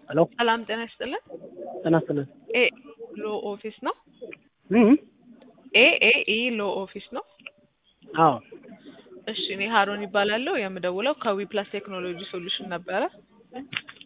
ሄሎ ሰላም ጤና ይስጥልን። ጤና ይስጥልን። ኤ ሎ ኦፊስ ነው። እም ኤ ኤ ኢ ሎ ኦፊስ ነው። አዎ እሺ እኔ ሀሮን ይባላለሁ። የምደውለው ከዊ ፕላስ ቴክኖሎጂ ሶሉሽን ነበረ።